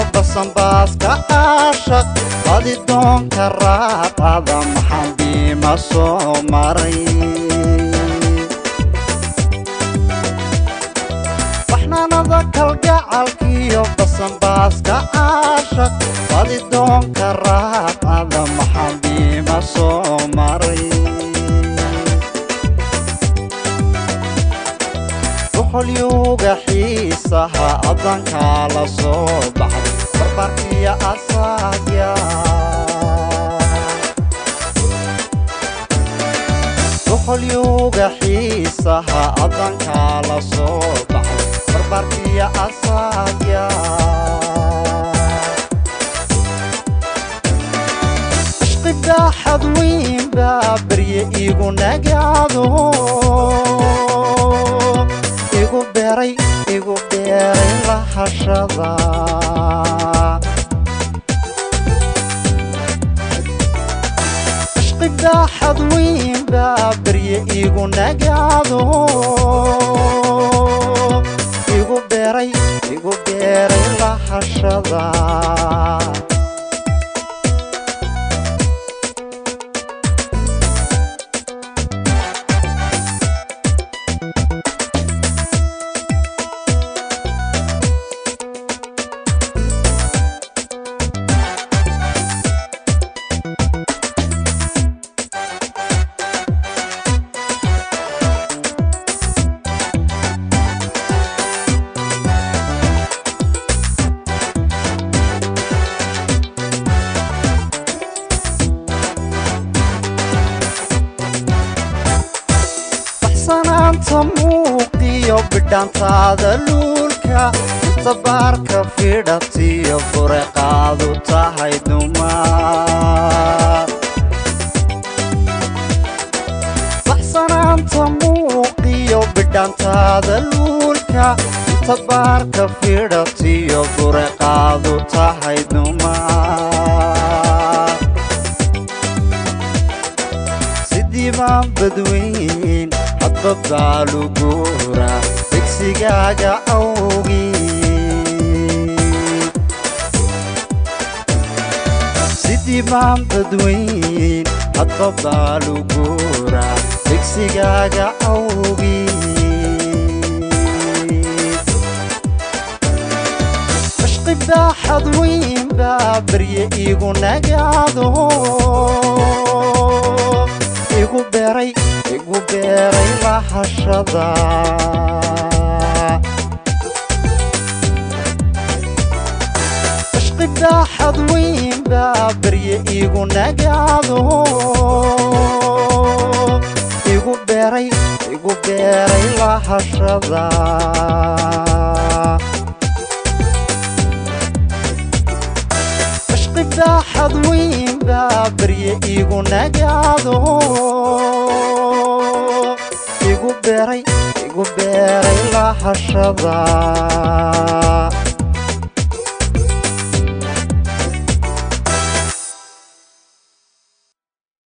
basanbaaska caashaq badidoonka raaqada maxaan biima soo maray baxnaanada kalgacalkiyo basanbaaska caashaq badidoonka raaqada maxaan biima soo maray boqolyuga xiisaha adankaa la soo baxay barbarkiyo asaagya boqolyuga xiisaha adankaa la soo baxay barbarkiyo asaagya ashqibaaxad weyn baa barye igu nagaado igu beeray igu beeray lahashada ashqibaaxad weyn baa barye igu nagaado igu beeray igu beeray lahashada baxsanaanta muuqiyo bidhaantaada luulka inta baarka fidhatiyo bureqaadu tahay dumar baxsanaanta muuqiyo bidhaantaada luulka inta baarka fidhatiyo bureqaadu tahay dumar sidii baan badweyn hadba baaluguura degsigaaga awgii sidii baan badweyn hadba baaluguura degsigaaga awgii ashqibaaxad weyn baa barye igu nagaado igu beeray igu beeray lahashada ashqibaaxad weyn baa barye igu nagaado igu beeray igu beeray lahashada ashqibaaxad weyn baa barye igu nagaado igu beeray igu beeray lahashada